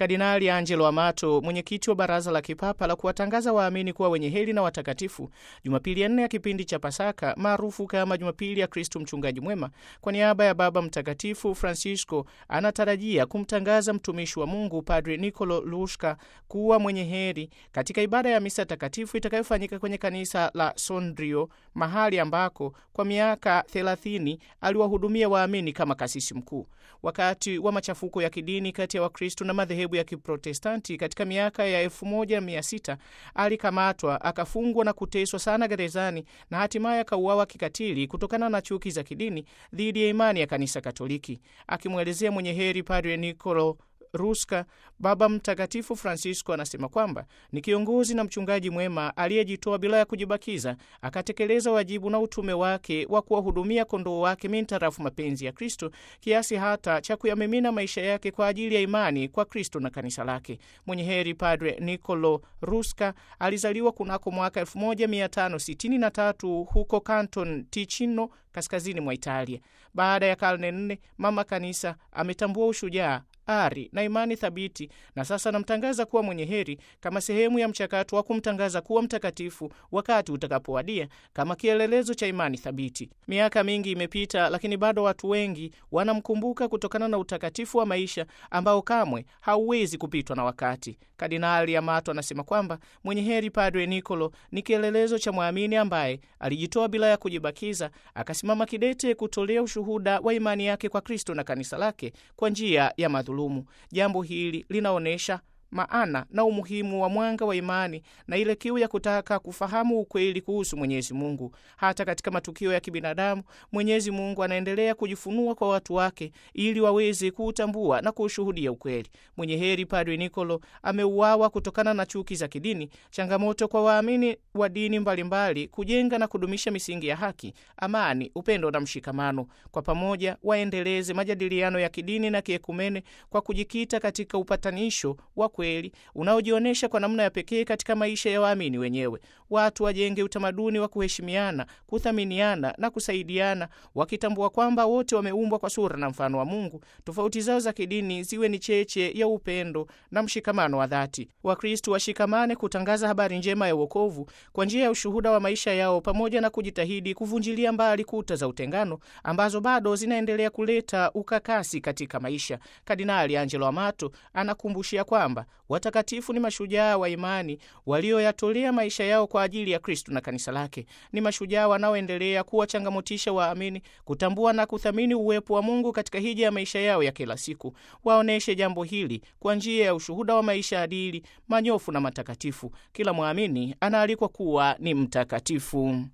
Kardinali Angelo Amato, mwenyekiti wa Baraza la Kipapa la kuwatangaza waamini kuwa wenye heri na watakatifu, Jumapili ya nne ya kipindi cha Pasaka maarufu kama Jumapili ya Kristu Mchungaji Mwema, kwa niaba ya Baba Mtakatifu Francisco anatarajia kumtangaza mtumishi wa Mungu Padre Nicolo Lushka kuwa mwenye heri katika ibada ya misa takatifu itakayofanyika kwenye kanisa la Sondrio, mahali ambako kwa miaka 30 aliwahudumia waamini kama kasisi mkuu. Wakati wa machafuko ya kidini kati ya Wakristo na madhehebu ya Kiprotestanti katika miaka ya 1600 alikamatwa, akafungwa na kuteswa sana gerezani na hatimaye akauawa kikatili kutokana na chuki za kidini dhidi ya imani ya kanisa Katoliki. Akimwelezea mwenye heri Padre Nicolo Ruska, Baba Mtakatifu Francisco anasema kwamba ni kiongozi na mchungaji mwema aliyejitoa bila ya kujibakiza, akatekeleza wajibu na utume wake wa kuwahudumia kondoo wake mintarafu mapenzi ya Kristo, kiasi hata cha kuyamimina maisha yake kwa ajili ya imani kwa Kristo na kanisa lake. Mwenye heri Padre Nicolo Ruska alizaliwa kunako mwaka 1563 huko Canton Ticino, kaskazini mwa Italia. Baada ya karne nne, mama kanisa ametambua ushujaa ari na imani thabiti na sasa anamtangaza kuwa mwenye heri kama sehemu ya mchakato wa kumtangaza kuwa mtakatifu wakati utakapowadia, kama kielelezo cha imani thabiti. Miaka mingi imepita, lakini bado watu wengi wanamkumbuka kutokana na utakatifu wa maisha ambao kamwe hauwezi kupitwa na wakati. Kardinali Amato anasema kwamba mwenye heri Padre Nicolo ni kielelezo cha mwamini ambaye alijitoa bila ya kujibakiza, akasimama kidete kutolea ushuhuda wa imani yake kwa Kristo na kanisa lake kwa njia ya madhulumu. Jambo hili linaonyesha maana na umuhimu wa mwanga wa imani na ile kiu ya kutaka kufahamu ukweli kuhusu Mwenyezi Mungu. Hata katika matukio ya kibinadamu, Mwenyezi Mungu anaendelea kujifunua kwa watu wake ili waweze kuutambua na kuushuhudia ukweli. Mwenye heri Padre Nicolo ameuawa kutokana na chuki za kidini, changamoto kwa waamini wa dini mbalimbali kujenga na kudumisha misingi ya haki, amani, upendo na mshikamano. Kwa pamoja waendeleze majadiliano ya kidini na kiekumene kwa kujikita katika upatanisho wa kweli unaojionyesha kwa namna ya pekee katika maisha ya waamini wenyewe. Watu wajenge utamaduni wa kuheshimiana, kuthaminiana na kusaidiana, wakitambua kwamba wote wameumbwa kwa sura na mfano wa Mungu. Tofauti zao za kidini ziwe ni cheche ya upendo na mshikamano wa dhati. Wakristu washikamane kutangaza habari njema ya wokovu kwa njia ya ushuhuda wa maisha yao, pamoja na kujitahidi kuvunjilia mbali kuta za utengano ambazo bado zinaendelea kuleta ukakasi katika maisha. Kardinali Angelo Amato anakumbushia kwamba watakatifu ni mashujaa wa imani walioyatolea maisha yao kwa ajili ya Kristu na kanisa lake. Ni mashujaa wanaoendelea kuwachangamotisha waamini kutambua na kuthamini uwepo wa Mungu katika hija ya maisha yao ya kila siku. Waoneshe jambo hili kwa njia ya ushuhuda wa maisha adili, manyofu na matakatifu. Kila mwamini anaalikwa kuwa ni mtakatifu.